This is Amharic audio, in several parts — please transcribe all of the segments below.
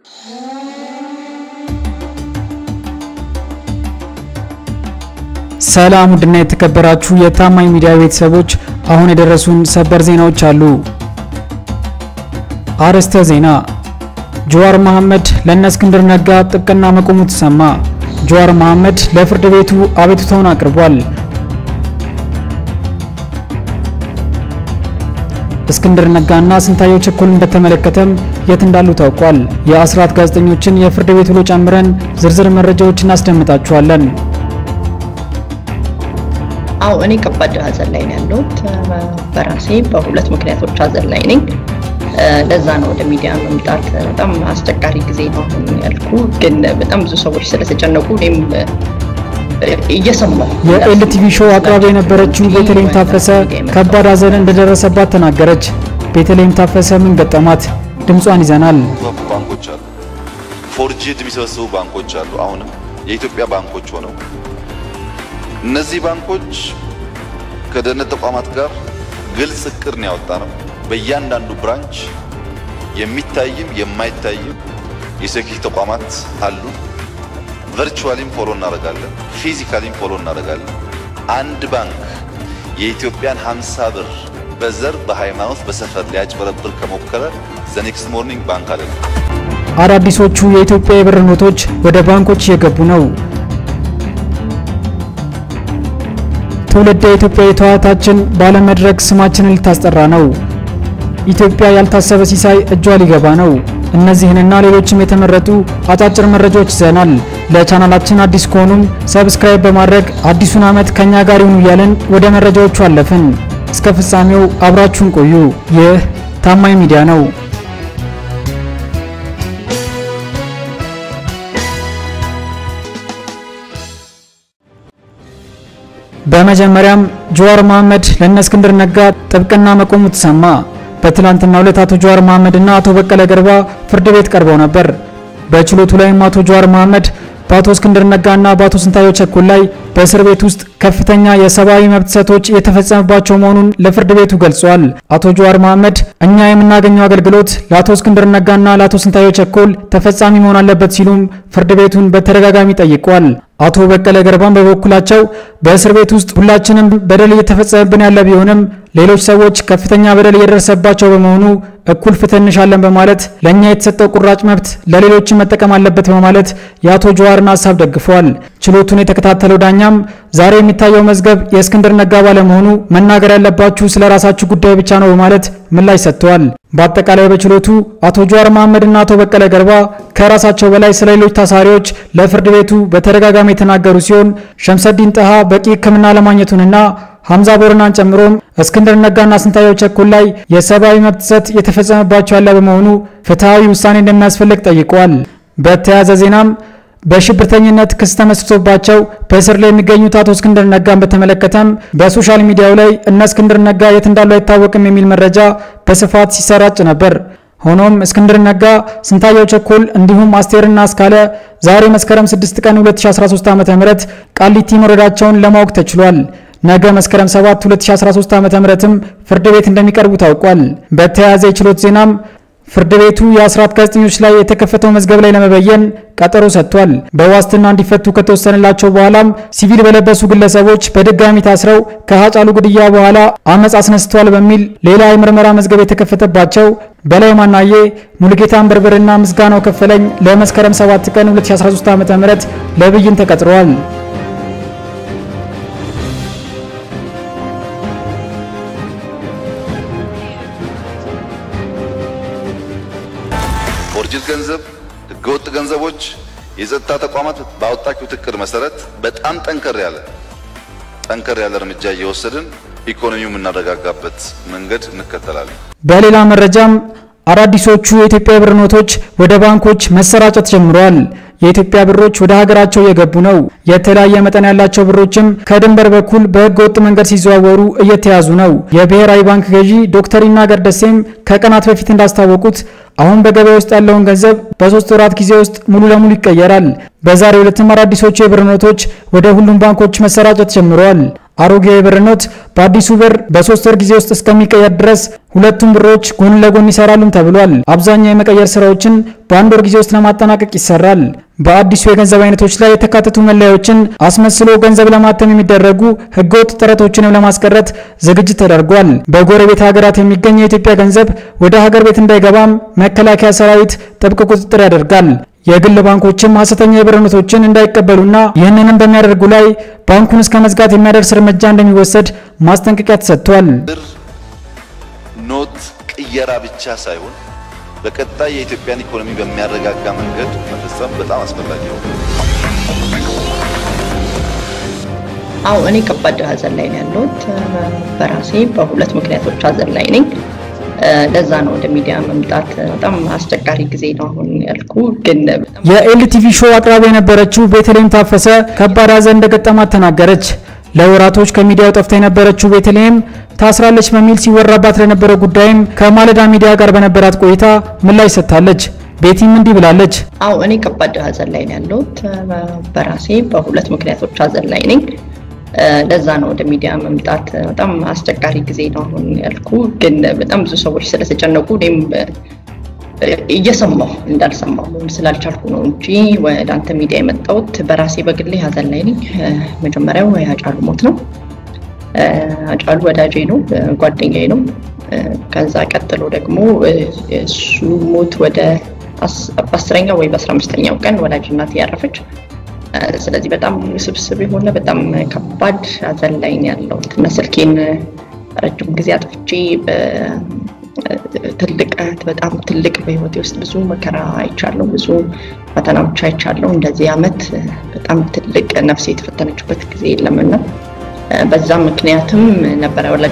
ሰላም ውድና የተከበራችሁ የታማኝ ሚዲያ ቤተሰቦች፣ አሁን የደረሱን ሰበር ዜናዎች አሉ። አርዕስተ ዜና። ጀዋር መሐመድ ለእነ እስክንድር ነጋ ጥብቅና መቆሙ ተሰማ። ጀዋር መሐመድ ለፍርድ ቤቱ አቤቱታውን አቅርቧል። እስክንድር ነጋና ስንታየው ቸኮልን በተመለከተም የት እንዳሉ ታውቋል። የአስራት ጋዜጠኞችን የፍርድ ቤት ውሎ ጨምረን ዝርዝር መረጃዎችን እናስደምጣችኋለን። አዎ እኔ ከባድ ሀዘን ላይ ነው ያለሁት። በራሴ በሁለት ምክንያቶች ሀዘን ላይ ነኝ። ለዛ ነው ወደ ሚዲያ መምጣት በጣም አስቸጋሪ ጊዜ ነው ያልኩ። ግን በጣም ብዙ ሰዎች ስለተጨነቁ እኔም እየሰማሁ የኤልቲቪ ሾው አቅራቢ የነበረችው ቤተልሔም ታፈሰ ከባድ ሀዘን እንደደረሰባት ተናገረች። ቤተልሔም ታፈሰ ምን ገጠማት? ድምጿን ይዘናል። ባንኮች አሉ፣ ፎርጅድ የሚሰበስቡ ባንኮች አሉ። አሁንም የኢትዮጵያ ባንኮች ሆነው እነዚህ ባንኮች ከደህንነት ተቋማት ጋር ግልጽ እቅድ ነው ያወጣ ነው። በእያንዳንዱ ብራንች የሚታይም የማይታይም የሴኪሪቲ ተቋማት አሉ። ቨርቹዋሊም ፎሎ እናደርጋለን፣ ፊዚካሊም ፎሎ እናደርጋለን። አንድ ባንክ የኢትዮጵያን 50 ብር በዘር በሃይማኖት በሰፈር ሊያጭበረብር ከሞከረ ዘኔክስት ሞርኒንግ ባንክ አለ። አዳዲሶቹ የኢትዮጵያ የብር ኖቶች ወደ ባንኮች እየገቡ ነው። ትውልደ ኢትዮጵያዊቷ እህታችን ባለመድረክ ስማችንን ልታስጠራ ነው። ኢትዮጵያ ያልታሰበ ሲሳይ እጇ ሊገባ ነው። እነዚህንና ሌሎችም የተመረጡ አጫጭር መረጃዎች ይዘናል። ለቻናላችን አዲስ ከሆኑም ሰብስክራይብ በማድረግ አዲሱን ዓመት ከኛ ጋር ይሁኑ እያልን ወደ መረጃዎቹ አለፍን። እስከ ፍጻሜው አብራችሁን ቆዩ። ይህ ታማኝ ሚዲያ ነው። በመጀመሪያም ጀዋር መሐመድ ለእነ እስክንድር ነጋ ጥብቅና መቆሙ ተሰማ። በትላንትናው ዕለት አቶ ጀዋር መሐመድ እና አቶ በቀለ ገርባ ፍርድ ቤት ቀርበው ነበር። በችሎቱ ላይም አቶ ጀዋር መሐመድ በአቶ እስክንድር ነጋና በአቶ ስንታየው ቸኮል ላይ በእስር ቤት ውስጥ ከፍተኛ የሰብአዊ መብት ጥሰቶች የተፈጸመባቸው መሆኑን ለፍርድ ቤቱ ገልጿል። አቶ ጀዋር መሐመድ እኛ የምናገኘው አገልግሎት ለአቶ እስክንድር ነጋና ለአቶ ስንታየው ቸኮል ተፈጻሚ መሆን አለበት ሲሉም ፍርድ ቤቱን በተደጋጋሚ ጠይቋል። አቶ በቀለ ገርባን በበኩላቸው በእስር ቤት ውስጥ ሁላችንም በደል እየተፈጸመብን ያለ ቢሆንም ሌሎች ሰዎች ከፍተኛ በደል እየደረሰባቸው በመሆኑ እኩል ፍትህ እንሻለን በማለት ለእኛ የተሰጠው ቁራጭ መብት ለሌሎችም መጠቀም አለበት በማለት የአቶ ጀዋርን ሀሳብ ደግፈዋል። ችሎቱን የተከታተለው ዳኛም ዛሬ የሚታየው መዝገብ የእስክንድር ነጋ ባለመሆኑ መናገር ያለባችሁ ስለ ራሳችሁ ጉዳይ ብቻ ነው በማለት ምላሽ ሰጥተዋል። በአጠቃላይ በችሎቱ አቶ ጀዋር መሐመድና አቶ በቀለ ገርባ ከራሳቸው በላይ ስለ ሌሎች ታሳሪዎች ለፍርድ ቤቱ በተደጋጋሚ የተናገሩ ሲሆን ሸምሰዲን ጠሃ በቂ ሕክምና ለማግኘቱንና ሐምዛ ቦረናን ጨምሮም እስክንድር ነጋና ስንታየው ቸኮል ላይ የሰብአዊ መብት ጥሰት የተፈጸመባቸው ያለ በመሆኑ ፍትሐዊ ውሳኔ እንደሚያስፈልግ ጠይቀዋል። በተያያዘ ዜናም በሽብርተኝነት ክስ ተመስርቶባቸው በእስር ላይ የሚገኙት አቶ እስክንድር ነጋን በተመለከተም በሶሻል ሚዲያው ላይ እነ እስክንድር ነጋ የት እንዳሉ አይታወቅም የሚል መረጃ በስፋት ሲሰራጭ ነበር። ሆኖም እስክንድር ነጋ፣ ስንታየው ቸኮል እንዲሁም አስቴርና አስካለ ዛሬ መስከረም 6 ቀን 2013 ዓ.ም ቃሊቲ መውረዳቸውን ለማወቅ ተችሏል። ነገ መስከረም 7 2013 ዓ.ም ፍርድ ቤት እንደሚቀርቡ ታውቋል። በተያያዘ የችሎት ዜናም ፍርድ ቤቱ የአስራት ጋዜጠኞች ላይ የተከፈተው መዝገብ ላይ ለመበየን ቀጠሮ ሰጥቷል። በዋስትና እንዲፈቱ ከተወሰነላቸው በኋላም ሲቪል በለበሱ ግለሰቦች በድጋሚ ታስረው ከሀጫሉ ግድያ በኋላ አመፅ አስነስተዋል በሚል ሌላ የምርመራ መዝገብ የተከፈተባቸው በላይ ማናዬ፣ ሙሉጌታ አንበርብርና ምስጋናው ከፈለኝ ለመስከረም 7 ቀን 2013 ዓ.ም ለብይን ተቀጥረዋል። ፎርጅድ ገንዘብ፣ ህገወጥ ገንዘቦች የጸጥታ ተቋማት ባወጣችሁት እቅድ መሰረት በጣም ጠንከር ያለ ጠንከር ያለ እርምጃ እየወሰድን ኢኮኖሚው የምናረጋጋበት መንገድ እንከተላለን። በሌላ መረጃም አዳዲሶቹ የኢትዮጵያ ብር ኖቶች ወደ ባንኮች መሰራጨት ጀምረዋል። የኢትዮጵያ ብሮች ወደ ሀገራቸው እየገቡ ነው። የተለያየ መጠን ያላቸው ብሮችም ከድንበር በኩል በህገ ወጥ መንገድ ሲዘዋወሩ እየተያዙ ነው። የብሔራዊ ባንክ ገዢ ዶክተር ይናገር ደሴም ከቀናት በፊት እንዳስታወቁት አሁን በገበያ ውስጥ ያለውን ገንዘብ በሶስት ወራት ጊዜ ውስጥ ሙሉ ለሙሉ ይቀየራል። በዛሬው ዕለትም አዳዲሶቹ የብር ኖቶች ወደ ሁሉም ባንኮች መሰራጨት ጀምረዋል። አሮጌ የብር ኖት በአዲሱ ብር በሶስት ወር ጊዜ ውስጥ እስከሚቀየር ድረስ ሁለቱም ብሮች ጎን ለጎን ይሰራሉም ተብሏል። አብዛኛው የመቀየር ስራዎችን በአንድ ወር ጊዜ ውስጥ ለማጠናቀቅ ይሰራል። በአዲሱ የገንዘብ አይነቶች ላይ የተካተቱ መለያዎችን አስመስሎ ገንዘብ ለማተም የሚደረጉ ህገወጥ ጥረቶችንም ለማስቀረት ዝግጅት ተደርጓል። በጎረቤት ሀገራት የሚገኝ የኢትዮጵያ ገንዘብ ወደ ሀገር ቤት እንዳይገባም መከላከያ ሰራዊት ጥብቅ ቁጥጥር ያደርጋል። የግል ባንኮችም ሀሰተኛ የብር ኖቶችን እንዳይቀበሉና ይህንንም በሚያደርጉ ላይ ባንኩን እስከ መዝጋት የሚያደርስ እርምጃ እንደሚወሰድ ማስጠንቀቂያ ተሰጥቷል። ብር ኖት ቅየራ ብቻ ሳይሆን በቀጣይ የኢትዮጵያን ኢኮኖሚ በሚያረጋጋ መንገድ መፈጸም በጣም አስፈላጊ ነው። አዎ እኔ ከባድ ሀዘን ላይ ነው ያለሁት። በራሴ በሁለት ምክንያቶች ሀዘን ላይ ነኝ። ለዛ ነው ወደ ሚዲያ መምጣት በጣም አስቸጋሪ ጊዜ ነው አሁን ያልኩ። ግን በጣም የኤልቲቪ ሾው አቅራቢ የነበረችው ቤተልሔም ታፈሰ ከባድ ሀዘን እንደገጠማት ተናገረች። ለወራቶች ከሚዲያው ጠፍታ የነበረችው ቤተልሔም ታስራለች በሚል ሲወራባት ለነበረው ጉዳይም ከማለዳ ሚዲያ ጋር በነበራት ቆይታ ምላሽ ሰጥታለች። ቤቲም እንዲህ ብላለች። አዎ እኔ ከባድ ሀዘን ላይ ነው ያለሁት። በራሴ በሁለት ምክንያቶች ሀዘን ላይ ነኝ። ለዛ ነው ወደ ሚዲያ መምጣት በጣም አስቸጋሪ ጊዜ ነው አሁን ያልኩ። ግን በጣም ብዙ ሰዎች ስለተጨነቁ እኔም እየሰማሁ እንዳልሰማሁ ስላልቻልኩ ነው እንጂ ወደ አንተ ሚዲያ የመጣሁት በራሴ በግሌ ሀዘን ላይ ነኝ። መጀመሪያው የአጫሉ ሞት ነው። አጫሉ ወዳጄ ነው፣ ጓደኛዬ ነው። ከዛ ቀጥሎ ደግሞ እሱ ሞት ወደ በአስረኛው ወይ በአስራ አምስተኛው ቀን ወላጅ እናቴ ያረፈች። ስለዚህ በጣም ውስብስብ የሆነ በጣም ከባድ ሀዘን ላይ ነው ያለሁት እና ስልኬን ረጅም ጊዜ አጥፍቼ ትልቅ በጣም ትልቅ በህይወቴ ውስጥ ብዙ መከራ አይቻለሁ፣ ብዙ ፈተናዎች አይቻለሁ። እንደዚህ አመት በጣም ትልቅ ነፍሴ የተፈተነችበት ጊዜ የለምና በዛም ምክንያትም ነበረ ወላጅ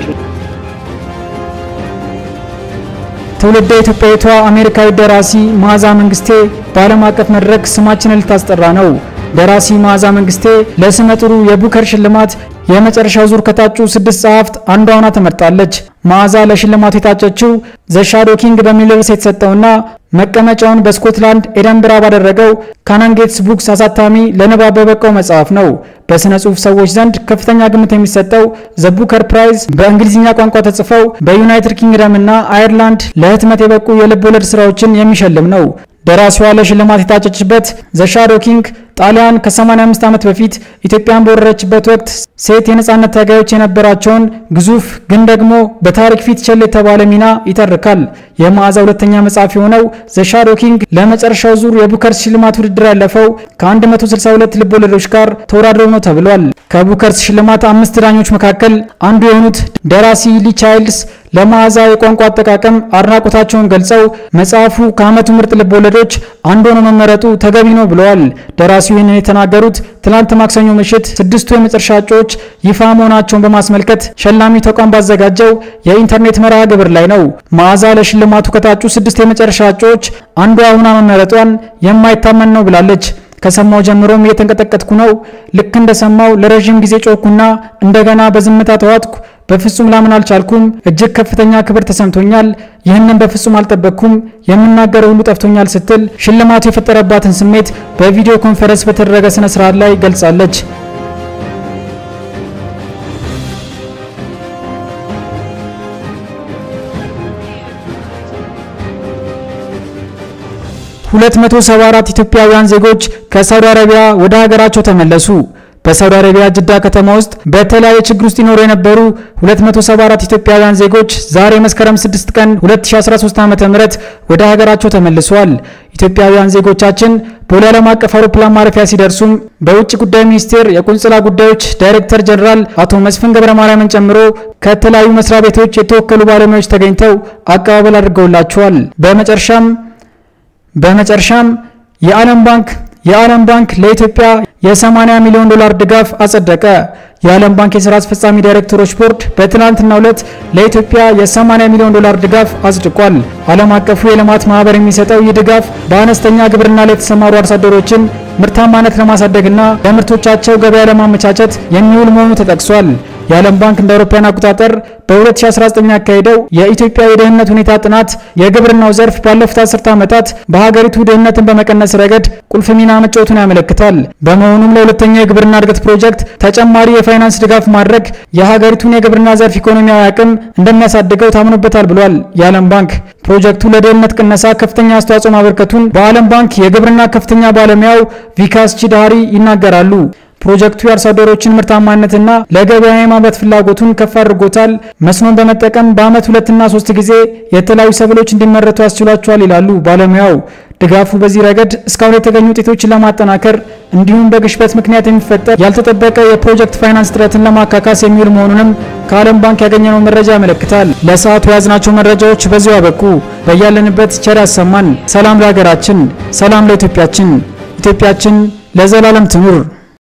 ትውልደ ኢትዮጵያዊቷ አሜሪካዊ ደራሲ መዓዛ መንግስቴ በዓለም አቀፍ መድረክ ስማችንን ልታስጠራ ነው። ደራሲ መዓዛ መንግስቴ ለስመ ጥሩ የቡከር ሽልማት የመጨረሻው ዙር ከታጩ ስድስት ጸሐፍት አንዷ ሆና ተመርጣለች። መዓዛ ለሽልማቱ የታጨችው ዘ ሻዶ ኪንግ በሚል ርዕስ የተሰጠውና መቀመጫውን በስኮትላንድ ኤደንብራ ባደረገው ካናንጌትስ ቡክስ አሳታሚ ለንባብ በበቃው መጽሐፍ ነው። በሥነ ጽሑፍ ሰዎች ዘንድ ከፍተኛ ግምት የሚሰጠው ዘ ቡከር ፕራይዝ በእንግሊዝኛ ቋንቋ ተጽፈው በዩናይትድ ኪንግደም እና አየርላንድ ለህትመት የበቁ የልብ ወለድ ስራዎችን የሚሸልም ነው። ደራሲዋ ለሽልማት የታጨችበት ዘ ሻዶ ኪንግ ጣሊያን ከ85 ዓመት በፊት ኢትዮጵያን በወረረችበት ወቅት ሴት የነጻነት ታጋዮች የነበራቸውን ግዙፍ ግን ደግሞ በታሪክ ፊት ቸል የተባለ ሚና ይተርካል። የመዓዛ ሁለተኛ መጽሐፍ የሆነው ዘ ሻዶ ኪንግ ለመጨረሻው ዙር የቡከርስ ሽልማት ውድድር ያለፈው ከ162 ልብ ወለዶች ጋር ተወዳድረው ነው ተብሏል። ከቡከርስ ሽልማት አምስት ዳኞች መካከል አንዱ የሆኑት ደራሲ ሊ ቻይልድስ ለመዓዛ የቋንቋ አጠቃቀም አድናቆታቸውን ገልጸው መጽሐፉ ከዓመቱ ምርጥ ልብ ወለዶች አንዱ ሆኖ መመረጡ ተገቢ ነው ብለዋል። ደራሲው ይህንን የተናገሩት ትናንት ማክሰኞ ምሽት ስድስቱ የመጨረሻ እጩዎች ይፋ መሆናቸውን በማስመልከት ሸላሚ ተቋም ባዘጋጀው የኢንተርኔት መርሃ ግብር ላይ ነው። መዓዛ ለሽልማቱ ከታጩ ስድስት የመጨረሻ እጩዎች አንዷ ሆና መመረጧን የማይታመን ነው ብላለች። ከሰማው ጀምሮም እየተንቀጠቀጥኩ ነው። ልክ እንደሰማው ለረዥም ጊዜ ጮኩና እንደገና በዝምታ ተዋጥኩ። በፍጹም ላምን አልቻልኩም። እጅግ ከፍተኛ ክብር ተሰምቶኛል። ይህንን በፍጹም አልጠበቅኩም። የምናገረው ሁሉ ጠፍቶኛል ስትል ሽልማቱ የፈጠረባትን ስሜት በቪዲዮ ኮንፈረንስ በተደረገ ስነ ስርዓት ላይ ገልጻለች። ሁለት መቶ ሰባ አራት ኢትዮጵያውያን ዜጎች ከሳውዲ አረቢያ ወደ ሀገራቸው ተመለሱ። በሳውዲ አረቢያ ጅዳ ከተማ ውስጥ በተለያየ ችግር ውስጥ ይኖሩ የነበሩ 274 ኢትዮጵያውያን ዜጎች ዛሬ መስከረም 6 ቀን 2013 ዓ.ም ወደ ሀገራቸው ተመልሰዋል። ኢትዮጵያውያን ዜጎቻችን ቦሌ ዓለም አቀፍ አውሮፕላን ማረፊያ ሲደርሱም በውጭ ጉዳይ ሚኒስቴር የቆንጽላ ጉዳዮች ዳይሬክተር ጀነራል አቶ መስፍን ገብረ ማርያምን ጨምሮ ከተለያዩ መስሪያ ቤቶች የተወከሉ ባለሙያዎች ተገኝተው አቀባበል አድርገውላቸዋል። በመጨረሻም በመጨረሻም የዓለም ባንክ የዓለም ባንክ ለኢትዮጵያ የ80 ሚሊዮን ዶላር ድጋፍ አጸደቀ። የዓለም ባንክ የሥራ አስፈጻሚ ዳይሬክተሮች ቦርድ በትናንትናው ዕለት ለኢትዮጵያ የ80 ሚሊዮን ዶላር ድጋፍ አጽድቋል። ዓለም አቀፉ የልማት ማህበር የሚሰጠው ይህ ድጋፍ በአነስተኛ ግብርና ላይ የተሰማሩ አርሶ አደሮችን ምርታማነት ለማሳደግና ለምርቶቻቸው ገበያ ለማመቻቸት የሚውል መሆኑ ተጠቅሷል። የዓለም ባንክ እንደ አውሮፓውያን አቆጣጠር በ2019 ያካሄደው የኢትዮጵያ የድህነት ሁኔታ ጥናት የግብርናው ዘርፍ ባለፉት አስርተ ዓመታት በሀገሪቱ ድህነትን በመቀነስ ረገድ ቁልፍ ሚና መጫወቱን ያመለክታል። በመሆኑም ለሁለተኛው የግብርና እድገት ፕሮጀክት ተጨማሪ የፋይናንስ ድጋፍ ማድረግ የሀገሪቱን የግብርና ዘርፍ ኢኮኖሚያዊ አቅም እንደሚያሳድገው ታምኖበታል ብሏል የዓለም ባንክ። ፕሮጀክቱ ለድህነት ቅነሳ ከፍተኛ አስተዋጽኦ ማበርከቱን በዓለም ባንክ የግብርና ከፍተኛ ባለሙያው ቪካስ ቺዳሪ ይናገራሉ። ፕሮጀክቱ የአርሶ አደሮችን ምርታማነትና ለገበያ የማምረት ፍላጎቱን ከፍ አድርጎታል። መስኖን በመጠቀም በዓመት ሁለትና ሶስት ጊዜ የተለያዩ ሰብሎች እንዲመረቱ ያስችሏቸዋል ይላሉ ባለሙያው። ድጋፉ በዚህ ረገድ እስካሁን የተገኙ ውጤቶችን ለማጠናከር እንዲሁም በግሽበት ምክንያት የሚፈጠር ያልተጠበቀ የፕሮጀክት ፋይናንስ እጥረትን ለማካካስ የሚውል መሆኑንም ከዓለም ባንክ ያገኘነው መረጃ ያመለክታል። ለሰዓቱ የያዝናቸው መረጃዎች በዚሁ አበቁ። በያለንበት ቸር ያሰማን። ሰላም ለሀገራችን፣ ሰላም ለኢትዮጵያችን። ኢትዮጵያችን ለዘላለም ትኑር።